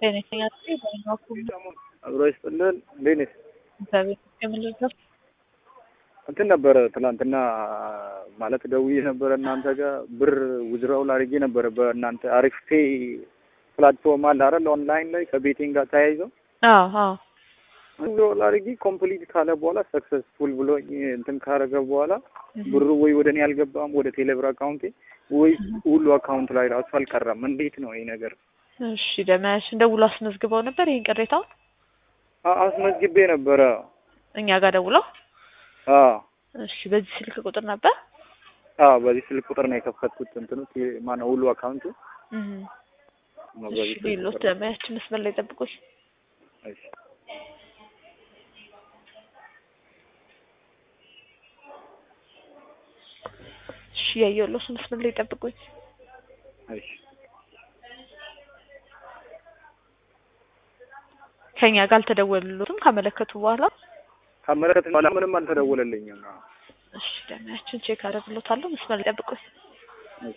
ጤነኛ በናኩም አብሮ ይስጥልን። እንዴት ነሽ? እግዚአብሔር ይመስገን። እንትን ነበረ ትናንትና ማለት ደውዬ ነበረ እናንተ ጋር ብር ውዝራው ላድርጌ ነበረ በእናንተ አሪፍ ፔ ፕላትፎርም አለ አይደል? ኦንላይን ላይ ከቤቲንግ ጋር ተያይዘው አዎ አዎ ውዝራው ላድርጌ ኮምፕሊት ካለ በኋላ ሰክሰስፉል ብሎ እንትን ካረገ በኋላ ብሩ ወይ ወደ እኔ አልገባም ወደ ቴሌብር አካውንቴ ወይ ሁሉ አካውንት ላይ ራሱ አልቀረም። እንዴት ነው ይሄ ነገር? እሺ ደመያሽ ደውሎ አስመዝግበው ነበር ይሄን ቅሬታውን አ- አስመዝግቤ ነበረ። እኛ ጋር ደውለው አዎ እሺ በዚህ ስልክ ቁጥር ነበር አዎ፣ በዚህ ስልክ ቁጥር ነው የከፈትኩት። እንትኑ ቴ- ማነው ሁሉ አካውንቱ እህ ነው እሺ በዚህ ስልክ ሌሎች ቁጥር። ደመያች መስመር ላይ ጠብቁኝ እሺ እሺ ያየሁልዎት መስመር ላይ ጠብቁኝ እሺ ከኛ ጋር አልተደወሉትም ካመለከቱ በኋላ ካመለከት በኋላ ምንም አልተደወለልኝም። አዎ። እሺ ደመያችን ቼክ አደርግሎታለሁ መስመር ላይ ጠብቁኝ እሺ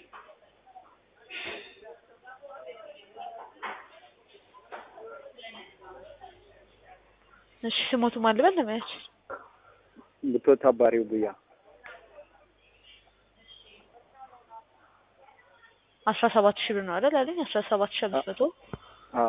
እሺ ስሞቱ ማን ልበል ደመያች ብትወት አባሪው ብያ አስራ ሰባት ሺህ ብር ነው አይደል አለኝ አስራ ሰባት ሺህ አምስት መቶ አዎ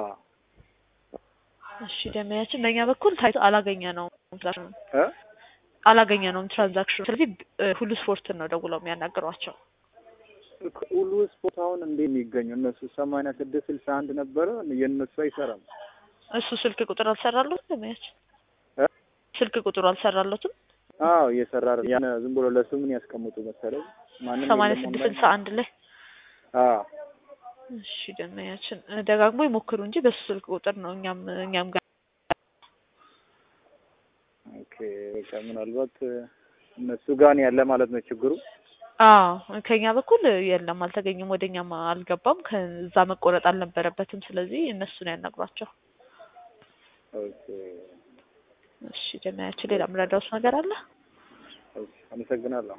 እሺ ደመያችን በእኛ በኩል ታይቶ አላገኘ ነው እ አላገኘ ነውም ትራንዛክሽኑ ስለዚህ እ ሁሉ ስፖርትን ነው ደውለው የሚያናግሯቸው ሁሉ ስፖርት አሁን እንዴት የሚገኙ እነሱ ሰማንያ ስድስት ስልሳ አንድ ነበረ የእነሱ አይሰራም። እሱ ስልክ ቁጥር አልሰራለትም ደመያችን እ ስልክ ቁጥሩ አልሰራለትም አዎ እየሰራ አይደል? ያን ዝም ብሎ ለሱ ምን ያስቀምጡ መሰለኝ ማንም ሰማንያ የለም ስድስት ኦንላይን። ስልሳ አንድ ላይ አዎ እሺ ደመያችን እ ደጋግሞ ይሞክሩ እንጂ በሱ ስልክ ቁጥር ነው እኛም እኛም ጋር ኦኬ በቃ ምናልባት እ እነሱ ጋር ነው ያለ ማለት ነው ችግሩ። አዎ ከኛ በኩል የለም አልተገኘም ወደኛም አልገባም ከዛ መቆረጥ አልነበረበትም ስለዚህ እነሱን ያናግሯቸው ኦኬ እሺ ደመያችን ሌላ ምረዳውስ ነገር አለ ኦኬ አመሰግናለሁ።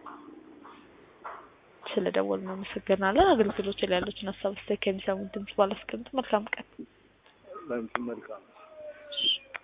ስለ ደወሉ እናመሰግናለን አገልግሎት ላይ ያሉትን ሀሳብ አስተያየት ከሚሰሙን ድምጽ ባላስቀምጥ መልካም ቀን ለምሳሌ መልካም